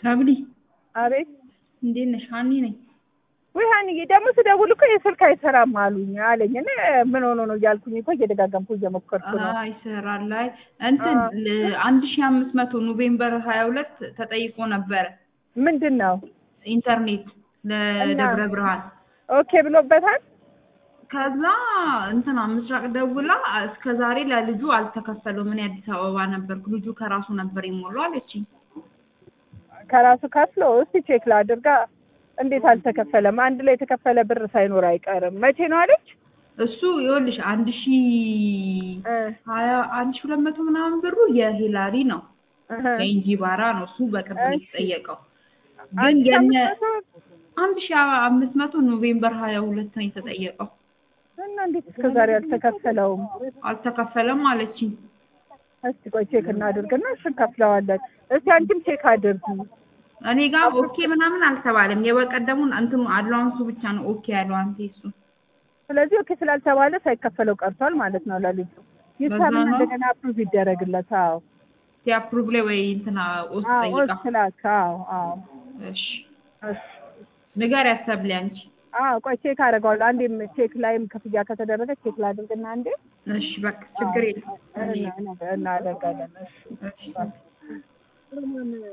ሰብሊ አቤት እንዴት ነሽ? ሀኒ ነኝ። ወይ ሀኒዬ ደግሞ ስደውል እኮ የስልክ አይሰራም አሉኝ አለኝ እና ምን ሆኖ ነው እያልኩኝ እኮ እየደጋገምኩ እየሞከርኩ ነው። አይ ይሰራል ላይ እንትን አንድ ሺ አምስት መቶ ኖቬምበር ሀያ ሁለት ተጠይቆ ነበረ ምንድን ነው ኢንተርኔት ለደብረ ብርሃን ኦኬ ብሎበታል። ከዛ እንትና ምስራቅ ደውላ እስከ ዛሬ ለልጁ አልተከፈለውም። እኔ አዲስ አበባ ነበርኩ። ልጁ ከራሱ ነበር የሞላው አለችኝ። ከራሱ ከፍሎ እስቲ ቼክ ላድርጋ። እንዴት አልተከፈለም? አንድ ላይ የተከፈለ ብር ሳይኖር አይቀርም። መቼ ነው አለች? እሱ ይኸውልሽ አንድ ሺ ሀያ አንድ ሺ ሁለት መቶ ምናምን ብሩ የሂላሪ ነው የእንጂባራ ነው። እሱ በቅርብ ነው የተጠየቀው። ግን የነ አንድ ሺ አምስት መቶ ኖቬምበር ሀያ ሁለት ነው የተጠየቀው። እና እንዴት እስከ ዛሬ አልተከፈለውም? አልተከፈለም አለችኝ። እስቲ ቆይ ቼክ እናድርግና እሺ እንከፍለዋለን። እስቲ አንቺም ቼክ አድርጊ። እኔ ጋር ኦኬ ምናምን አልተባለም። የበቀደሙን እንትኑ አድቫንሱ ብቻ ነው ኦኬ ያለው አንተ እሱ። ስለዚህ ኦኬ ስላልተባለ ሳይከፈለው ቀርቷል ማለት ነው ለልጁ። ይሰምን እንደገና አፕሩቭ ይደረግለት። አዎ ሲአፕሩቭ ላይ ወይ እንትና ኦስ ጠይቃ ስላክ አዎ አዎ እሺ እሺ ንገሪያት ሰብሊ አንቺ። አዎ ቆይ ቼክ አደርገዋለሁ። አንዴም ቼክ ላይም ክፍያ ከተደረገ ቼክ ላድርግና አንዴ እሺ በቃ ችግር የለም እናደርጋለን። እሺ እሺ